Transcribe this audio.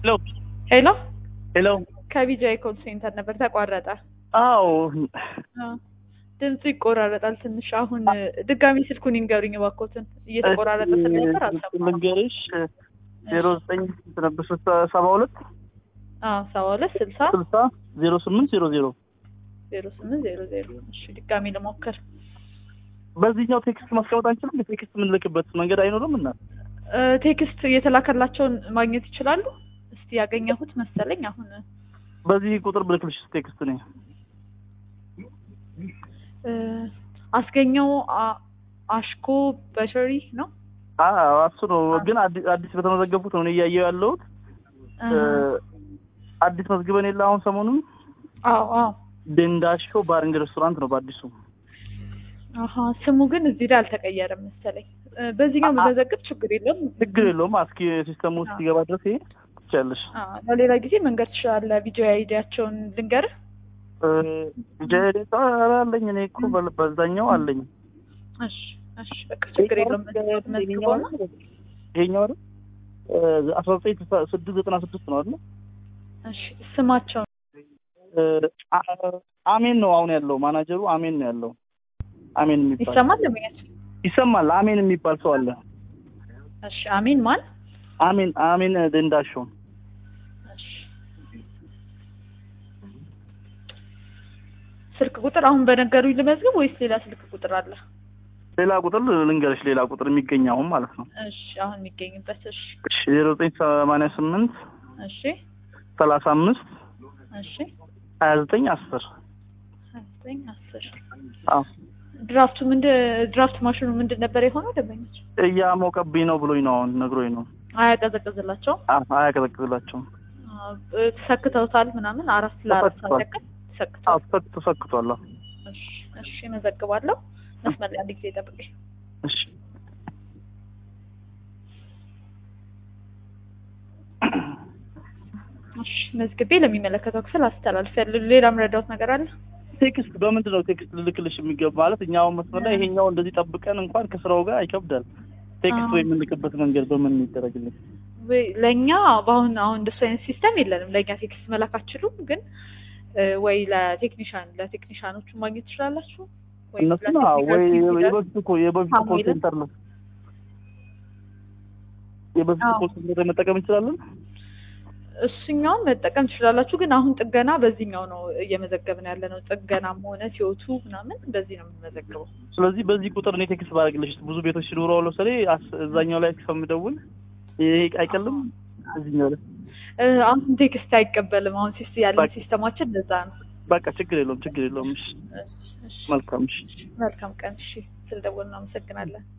ሄሎ ሄሎ ሄሎ። ከቢጃይ ኮል ሴንተር ነበር ተቋረጠ። አዎ አዎ። ድምፁ ይቆራረጣል ትንሽ። አሁን ድጋሚ ስልኩን ይንገሩኝ እባክዎትን። እየተቆራረጠ ስለነበር አልሰማሁም። ልንገርሽ ዜሮ ዘጠኝ ስንት ነበር? ሰባ ሁለት አዎ ሰባ ሁለት ስልሳ ስልሳ ዜሮ ስምንት ዜሮ ዜሮ ዜሮ ስምንት ዜሮ ዜሮ እሺ ድጋሚ ልሞክር። በዚህኛው ቴክስት ማስቀመጥ አንችልም? ቴክስት የምንልክበት መንገድ አይኖርም? እና እ ቴክስት የተላከላቸውን ማግኘት ይችላሉ? እስቲ ያገኘሁት መሰለኝ አሁን በዚህ ቁጥር ብልክልሽ ቴክስት ነኝ እ አስገኘው አ- አሽኮ በሸሪ ነው እሱ ነው። ግን አዲስ አዲስ በተመዘገቡት ነው እኔ እያየሁ ያለሁት። እ አዲስ መዝግበን የለ አሁን ሰሞኑን አዎ አዎ ደንዳሾ ባርንግ ሬስቶራንት ነው በአዲሱ አሀ ስሙ ግን እዚህ ላይ አልተቀየረም መሰለኝ። እ በዚህኛው መዘግብ ችግር የለውም። ችግር የለውም። አስኪ ሲስተሙ ውስጥ ሲገባ ድረስ ይሄ ትችያለሽ። አዎ ለሌላ ጊዜ መንገድ ትችላለህ። ቪዲዮ አይዲያቸውን ልንገርህ። ጀሬታ አለኝ እኔ እኮ በ- በዛኛው አለኝ። እሺ እሺ በቃ ችግር የለውም። መዝግበው ነው ይሄኛው አይደል? አስራ ዘጠኝ ስድስት ዘጠና ስድስት ነው አይደል? እሺ ስማቸው እ አ- አሜን ነው አሁን ያለው ማናጀሩ አሜን ነው ያለው። አሜን የሚባል ይሰማል ለምኛቸው። ይሰማል። አሜን የሚባል ሰው አለ። እሺ አሚን ማን? አሜን አሜን ደንዳሾ እሺ ስልክ ቁጥር አሁን በነገሩኝ ልመዝግብ ወይስ ሌላ ስልክ ቁጥር አለ? ሌላ ቁጥር ልንገርሽ፣ ሌላ ቁጥር የሚገኝ አሁን ማለት ነው። እሺ አሁን የሚገኝበት እሺ ዜሮ ዘጠኝ ሰማንያ ስምንት እሺ ሰላሳ አምስት እሺ ሀያ ዘጠኝ አስር ሀያ ዘጠኝ አስር አዎ ድራፍቱ ምንድን ድራፍት ማሽኑ ምንድን ነበር የሆነው? ደንበኞች እያሞቀብኝ ነው ብሎኝ ነው አሁን ነግሮኝ ነው። አያቀዘቅዝላቸውም? አ- አያቀዘቅዝላቸውም። አዎ፣ እ- ተሰክተውታል ምናምን አራት ለአራት ሰዓት ተሰክቷል። ያክል ተሰክተዋል። አዎ ተሰክ- ተሰክቷል። አዎ። እሺ እሺ እመዘግባለሁ። መስመር ላይ አንድ ጊዜ ጠብቀኝ። እሺ እሺ መዝግቤ ለሚመለከተው ክፍል አስተላልፊያለሁ። ሌላ ምረዳውት ነገር አለ? ቴክስት በምንድን ነው ቴክስት ልልክልሽ የሚገባ ማለት እኛ አሁን መስመር ላይ ይሄኛው እንደዚህ ጠብቀን እንኳን ከስራው ጋር ይከብዳል። ቴክስት አዎ። ወይ የምንልክበት መንገድ በምን ይደረግልኝ? ወይ ለእኛ በአሁን አሁን እንደሱ አይነት ሲስተም የለንም። ለእኛ ቴክስት መላክ አትችሉም። ግን እ፣ ወይ ለቴክኒሻን ለቴክኒሻኖቹ ማግኘት ትችላላችሁ። ወይ እነሱ ነው ወይ ለቴክኒካል የበፊቱ እኮ የበፊቱ ኮል ሳሙኤልን? ሴንተር ነው የበፊቱ አዎ። ኮል ሴንተር መጠቀም እንችላለን። እሱኛውን መጠቀም ትችላላችሁ። ግን አሁን ጥገና በዚህኛው ነው እየመዘገብን ያለ ነው። ጥገናም ሆነ ሲወቱ ምናምን በዚህ ነው የምንመዘግበው። ስለዚህ በዚህ ቁጥር እኔ ቴክስት ባደርግልሽ ብዙ ቤቶች ሲኖሩ አሁን ለምሳሌ አስ- እዛኛው ላይ ከምደውል ይሄ አይቀልም እዚህኛው ላይ እ፣ አሁን ቴክስት አይቀበልም። አሁን ሲስ ያለን በቃ። ሲስተማችን ለዛ ነው። በቃ ችግር የለውም ችግር የለውም። እሺ እሺ፣ እሺ። መልካም እሺ መልካም ቀን። እሺ፣ ስለደወልን እናመሰግናለን።